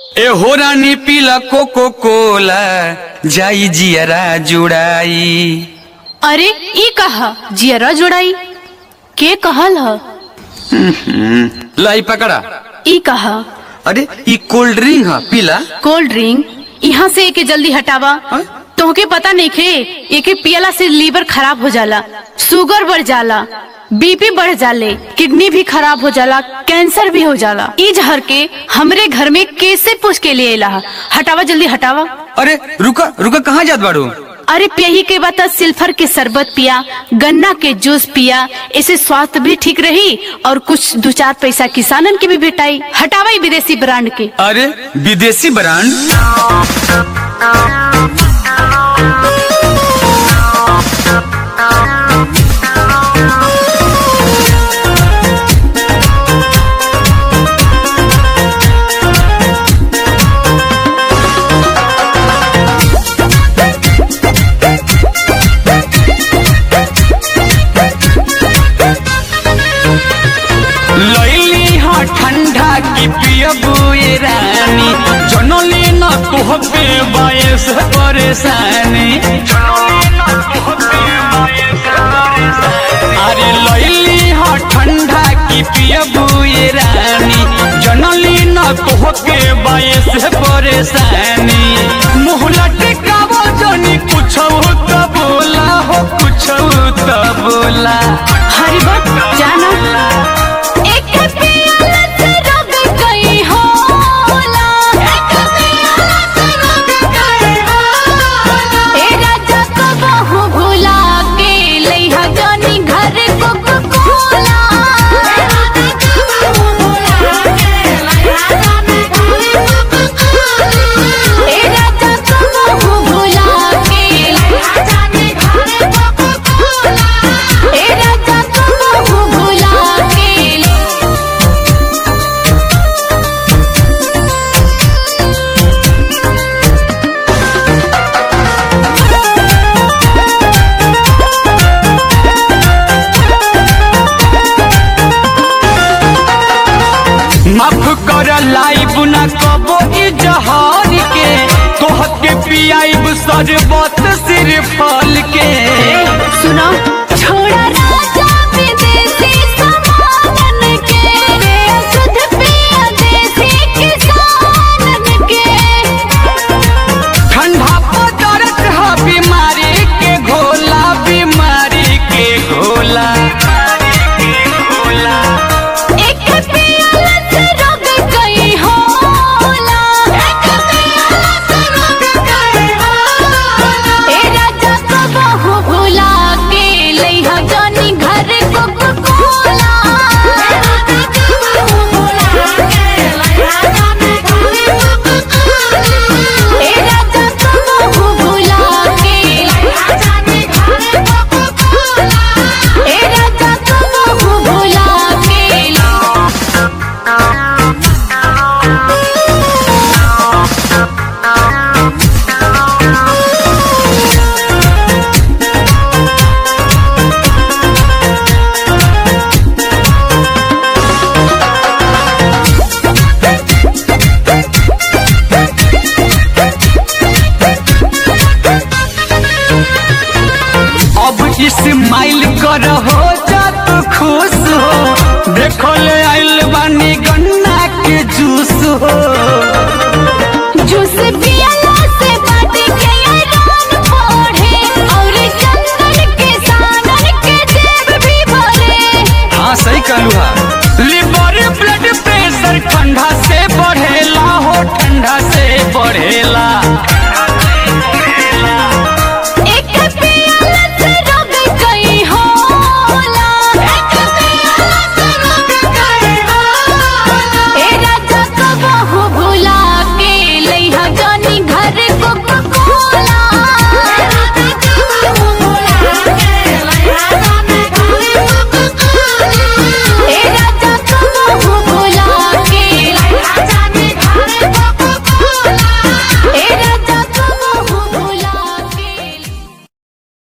ए हो रानी पीला कोको कोला जाई जियरा जुड़ाई अरे ई कहा जियरा जोड़ाई के कहल ह लाई पकड़ा ई कहा अरे ई कोल्ड ड्रिंक है पीला कोल्ड ड्रिंक यहाँ से एके जल्दी हटावा हाँ? तोहके पता नहीं खे एके पियला से लीवर खराब हो जाला शुगर बढ़ जाला बीपी बढ़ जाले किडनी भी खराब हो जाला कैंसर भी हो जाला ई जहर के हमरे घर में कैसे पूछ के लिए ला हटावा जल्दी हटावा अरे रुका रुका कहाँ जात बाड़ू अरे पियही के बाद सिल्फर के शरबत पिया गन्ना के जूस पिया इससे स्वास्थ्य भी ठीक रही और कुछ दो चार पैसा किसानन के भी भेटाई हटावा ई विदेशी ब्रांड के अरे विदेशी ब्रांड लैली हाँ ठंडा की पियबू ये रानी जनली न तुहबे बायस परेशानी अरे लैली हाँ ठंडा की पियबू ये रानी जनली न तुहबे बायस परेशानी मुँह लटकावो जनी कुछ तो बोला हो कुछ तो बोला हरी बात जाना एक पियाला से रब गई होला एक पियाला से रब गई होला ए राजा को बहु भुला के लइहा जानी घर को कोला ए राजा को बहु भुला के लइहा जानी घर को कोला ए राजा को बहु भुला के लइहा जानी घर को कोला ए राजा को बहु भुला के माफ कर लाइब ना कबो ई जहार के तोहके पियाइब सरबत सिर फल के सुनो छोड़ा राजा विदेशी सामानन के रे शुद्ध पिया देसी किसानन के ठंडा पदार्थ है बीमारी के घोला बीमारी के घोला एक पियाला से रब गई होला एक पियाला से रब गई होला ए राजा को बहु भुला के लइहा जानी घर को कोला ए राजा को बहु भुला के लइहा जानी घर को कोला ए राजा को बहु भुला के लइहा जानी घर को कोला ए राजा को बहु भुला के अब इस्माइल कर हो जा तू खुश हो देखो ले आइल बानी गन्ना के जूस हो जूस पियला से बाटी के आयरन बढ़े और जंगल के सानन के जेब भी भरे हाँ सही कहलू हा लिवर ब्लड प्रेशर ठंडा से बढ़ेला हो ठंडा से बढ़ेला